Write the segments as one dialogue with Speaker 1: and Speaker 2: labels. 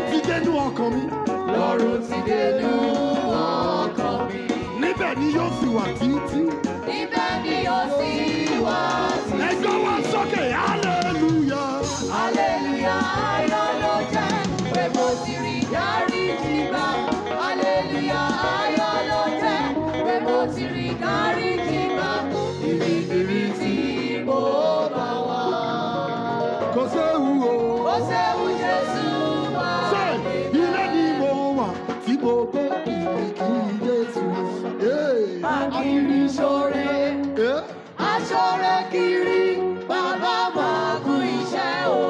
Speaker 1: ti dénú ọkàn mi
Speaker 2: lọ́rùn ti dénú ọkàn mi.
Speaker 1: níbẹ̀ ni yóò sì wà títí.
Speaker 2: Ibẹ̀ ni yóò sì wá sí.
Speaker 1: ẹjọ́ wa sókè hallelujah.
Speaker 2: Hallelujah, ayọ̀ ló jẹ́ pé mo ti rí dáríjì gbà. Hallelujah, ayọ̀ ló jẹ́ pé mo ti rí dáríjì gbà. Ibikíbi tí mo bá wà.
Speaker 1: kò séwu o.
Speaker 2: Ó ṣeun Jésù wá.
Speaker 1: ṣé ilé ni mo wà tí mo gbé kìkì Jésù. Ee.
Speaker 2: Akiri ṣoore,
Speaker 1: Ee.
Speaker 2: aṣoore kiri, bàbá máa kú iṣẹ́ o.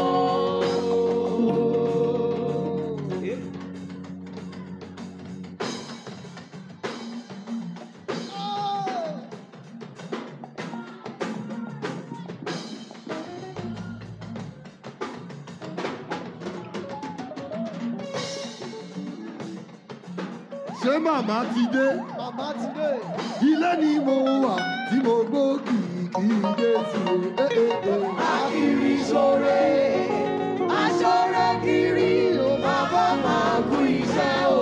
Speaker 1: ṣé màmá ti dé.
Speaker 3: Màmá ti dé.
Speaker 1: ilé ni mo wà tí mo gbó kìkì Jésù. Ee, ee, ee.
Speaker 2: Akiri ṣoore, aṣoore kiri, bàbá máa kú iṣẹ́ o.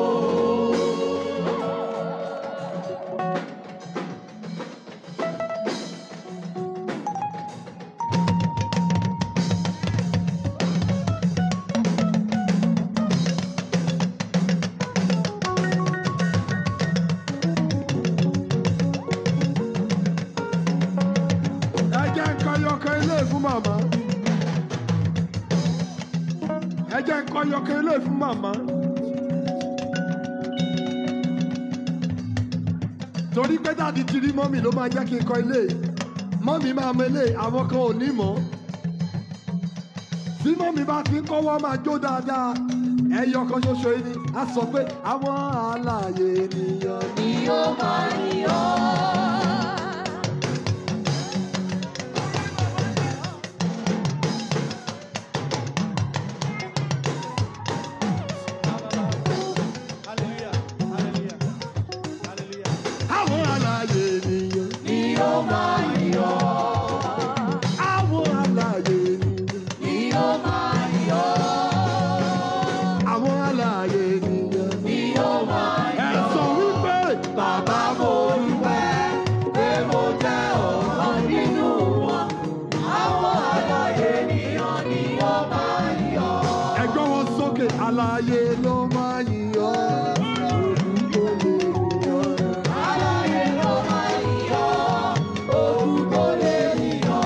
Speaker 1: ẹ jẹ́ ń kọ́ yọkọ ilé fún màmá. ẹ jẹ́ ń kọ́ yọkọ ilé fún màmá. torí pé dáàdi ti rí mọ́mì ló máa jẹ́ kí n kọ́ ilé mọ́mì máa mọ ilé àwọn kan ò ní mọ́. tí mọ́mì bá ti ń kọ́wọ́ máa jó dáadáa ẹyọ kan ṣoṣo yìí ni a sọ pé àwọn àlàyé ènìyàn ni.
Speaker 2: Ni ó máa yọ.
Speaker 3: Hallelujah. Hallelujah. Hallelujah.
Speaker 1: àwọn àlàyé ènìyàn.
Speaker 2: Ni ó máa yọ.
Speaker 1: àwọn àlàyé ènìyàn.
Speaker 2: Ni ó máa yọ.
Speaker 1: àwọn àlàyé ènìyàn.
Speaker 2: Ni ó máa
Speaker 1: ẹ
Speaker 2: yọ.
Speaker 1: sọ wípé
Speaker 2: Bàbá mo dúpẹ́ pé mo jẹ́ ọ̀kan nínú wọn. Àwọn àlàyé ènìyàn ni ó máa yọ.
Speaker 1: ẹgbẹ́ wọn sókè àlàyé ló máa yíyọ. olùkọ́ lè yíyọ.
Speaker 2: Àlàyé ló máa yọ. Òkú kò lè yọ.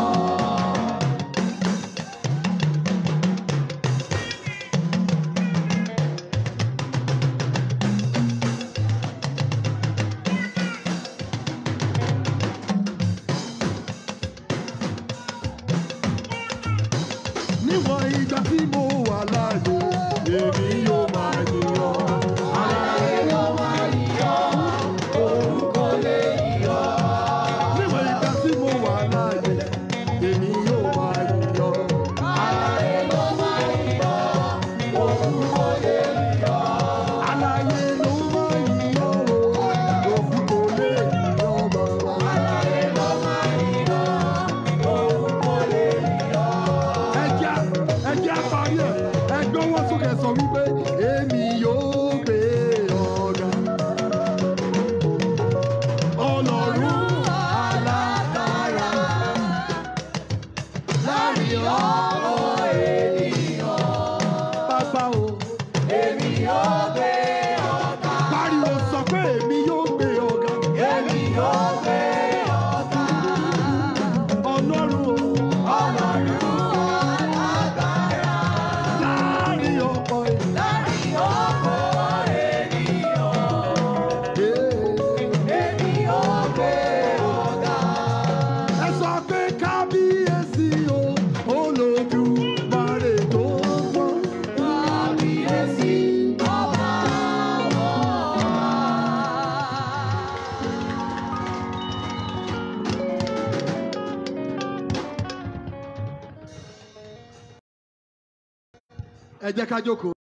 Speaker 1: níwọ̀n ìgbà tí mo wà láàyè èmi yóò máa yíyọ.
Speaker 2: Àlàyé ló máa yọ. Òkú kò lè yọ.
Speaker 1: níwọ̀n ìgbà tí mo wà láàyè èmi yóò máa yíyọ.
Speaker 2: Àlàyé ló máa yọ. Òkú kò lè yọ.
Speaker 1: àlàyé ló máa yíyọ. òkú kò lè yíyọ bàbá.
Speaker 2: Àlàyé ló máa yọ. Òkú kò lè yọ.
Speaker 1: ẹjẹ ẹjẹ parí ẹ ẹgbẹ́ wọn sókè sọ wípé èmi yóò gbé ọ̀gá. ọlọ́run
Speaker 2: alágbára láàrin ọmọ ènìyàn
Speaker 1: bàbá o
Speaker 2: èmi yóò gbé ọ̀gá
Speaker 1: pariwo sọ pé èmi yóò gbé ọ̀gá.
Speaker 2: èmi yóò gbé ọ̀gá
Speaker 1: ọlọ́run o
Speaker 2: ọlọ́run alágbára
Speaker 1: láàrin ọ̀pọ̀ ènìyàn.
Speaker 2: láàrin ọmọ ènìyàn èmi yóò gbé ọ̀gá
Speaker 1: ẹ sọ pé kábíyèsí o olódùmarè tó gbọ́n.
Speaker 2: kábíyèsí ọba wọn.
Speaker 1: ẹ jẹ́ ká jókòó.